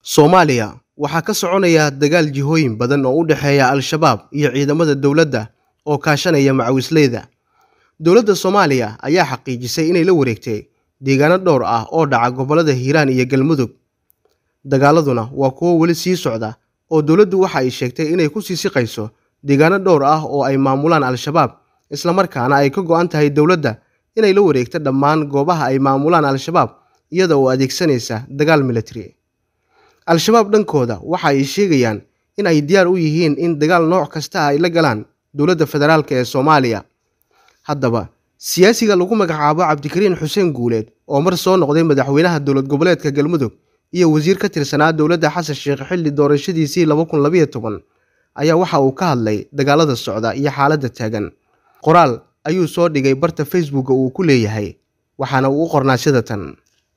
Soomaaliya waxaa ka soconaya dagaal jihooyin badan oo u dhexeeya Al-shabaab iyo ciidamada dowladda oo kaashanaya macawisleyda. Dowladda Soomaaliya ayaa xaqiijisay inay la wareegtay deegaano dhowr ah oo dhaca gobollada Hiiraan iyo Galmudug. Dagaaladuna waa kuwo weli sii socda oo dowladdu waxa ay sheegtay inay ku sii siqayso deegaano dhowr ah oo ay maamulaan Al-shabaab isla markaana ay ka go'an tahay dowladda inay la wareegto dhammaan goobaha ay maamulaan Al-shabaab iyada oo adeegsanaysa dagaal military. Al-shabaab dhankooda waxa ay sheegayaan in ay diyaar u yihiin in dagaal nooc kasta ay la galaan dowladda federaalk ee Soomaaliya. Haddaba, siyaasiga lagu magacaabo Cabdikariin Xuseen Guuleed oo mar soo noqday madaxweynaha dowlad goboleedka Galmudug iyo wasiir ka tirsanaa dowladda Xasan Sheekh xilli doorashadiisii laba kun labiyo toban ayaa waxa uu ka hadlay dagaalada socda iyo xaaladda taagan. Qoraal ayuu soo dhigay barta Facebook uu ku leeyahay waxaana uu u qornaa sida tan.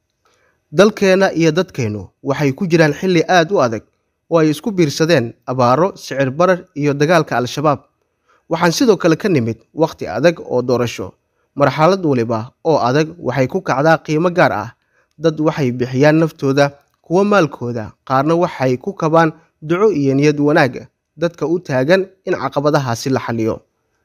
dalkeena iyo dadkeennu waxay ku jiraan xilli aad u adag oo ay isku biirsadeen abaaro sicir barar iyo dagaalka al-shabaab waxaan sidoo kale ka nimid wakhti adag oo doorasho marxalad waliba oo adag waxay ku kacdaa qiimo gaar ah dad waxay bixiyaan naftooda kuwa maalkooda qaarna waxay ku kabaan duco iyo niyad wanaag dadka u taagan in caqabadahaasi la xaliyo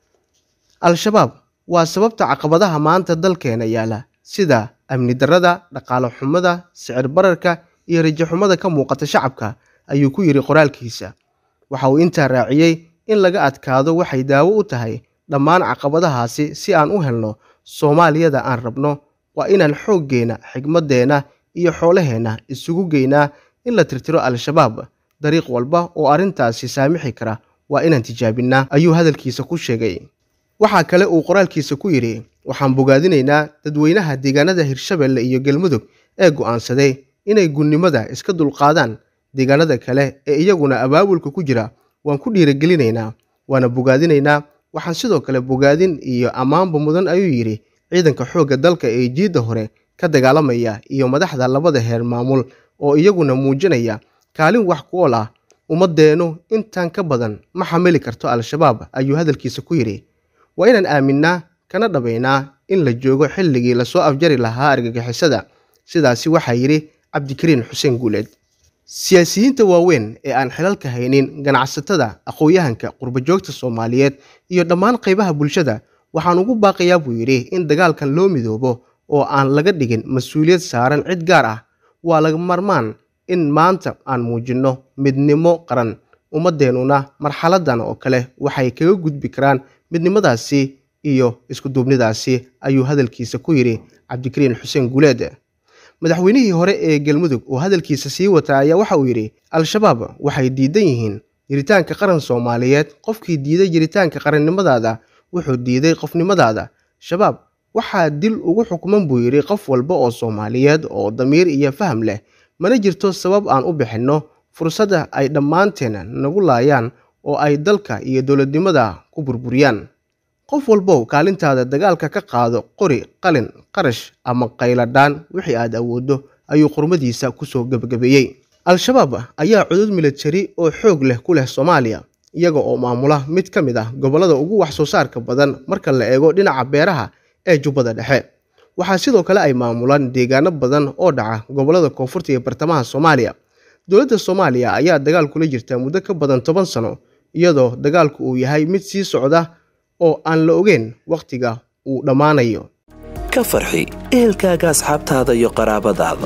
al-shabaab waa sababta caqabadaha maanta dalkeena yaala sida amni darrada dhaqaale xumada sicir bararka iyo rajo xumada ka muuqata shacabka ayuu ku yidhi qoraalkiisa waxa uu intaa raaciyey in laga adkaado waxay daawo u tahay dhammaan caqabadahaasi si aan u helno soomaaliyada aan rabno waa inaan xooggeenna xigmaddeenna iyo xoolaheenna isugu geynaa in la tirtiro al-shabaab dariiq walba oo arrintaasi saamixi kara waa inaan tijaabinnaa ayuu hadalkiisa ku sheegay waxaa kale uu qoraalkiisa ku yidhi waxaan bogaadinaynaa dadweynaha deegaanada hirshabelle iyo galmudug ee go'aansaday inay gunnimada iska dulqaadaan deegaanada kale ee iyaguna abaabulka ku jira waan ku dhiiragelinaynaa waana bogaadinaynaa waxaan sidoo kale bogaadin iyo ammaanba mudan ayuu yidhi ciidanka xoogga dalka ee jiidda hore ka dagaalamaya iyo madaxda labada heer maamul oo iyaguna muujinaya kaalin wax ku ool ah ummaddeennu intaan ka badan ma xamili karto al-shabaab ayuu hadalkiisa ku yidhi waa inaan aaminnaa kana dhabaynaa in la joogo xilligii lasoo afjari lahaa argagixisada sidaasi waxaa yidhi cabdikariin xuseen guuleed siyaasiyiinta waaweyn ee aan xilalka haynin ganacsatada aqoon-yahanka qurbajoogta soomaaliyeed iyo dhammaan qaybaha bulshada waxaan ugu baaqayaa buu yidhi in dagaalkan loo midoobo oo aan laga dhigin mas-uuliyad saaran cid gaar ah waa laga marmaan in maanta aan muujinno midnimo qaran ummaddeennuna marxaladan oo kale waxay kaga gudbi karaan midnimadaasi iyo iskuduubnidaasi ayuu hadalkiisa ku yidhi cabdikariin xuseen guuleed madaxweynihii hore ee galmudug oo hadalkiisa sii wata ayaa waxa uu yidhi al-shabaab waxay diidan yihiin jiritaanka qaran soomaaliyeed qofkii diiday jiritaanka qarannimadaada wuxuu diiday qofnimadaada shabaab waxaa dil ugu xukman buu yidhi qof walba oo soomaaliyeed oo damiir iyo faham leh mana jirto sabab aan u bixinno fursadda ay dhammaanteen nagu laayaan oo ay dalka iyo dowladnimada ku burburiyaan qof walbow kaalintaada dagaalka ka qaado qori qalin qarash ama qayladhaan wixii aad awooddo ayuu qurmadiisa kusoo gebagabeeyey al-shabaab ayaa cudud militari oo xoog leh ku leh soomaaliya iyaga oo maamula mid ka mid ah gobollada ugu wax soo saarka badan marka la eego dhinaca beeraha ee jubbada dhexe waxaa sidoo kale ay maamulaan deegaano badan oo dhaca gobollada koonfurta iyo bartamaha soomaaliya dowladda soomaaliya ayaa dagaal kula jirta muddo ka badan toban sano iyadoo dagaalku uu yahay mid sii socda oo aan la ogeyn wakhtiga uu dhammaanayo ka farxi ehelkaaga asxaabtaada iyo qaraabadaada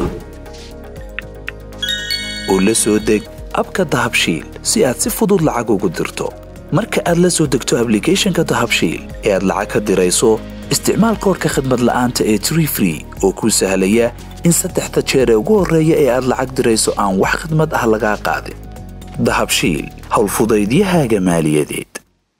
u la soo deg abka dahabshiil si aad si fudud lacag ugu dirto marka aad la soo degto ablicathonka dahabshiil ee aad lacag ka dirayso isticmaal koorka khadmad la'aanta ee tree free oo kuu sahlaya in saddexda jeer ee ugu horreeya ee aad lacag dirayso aan wax khidmad ah lagaa qaadin dahabshiil howlfudaydiyahaaga maaliyadeed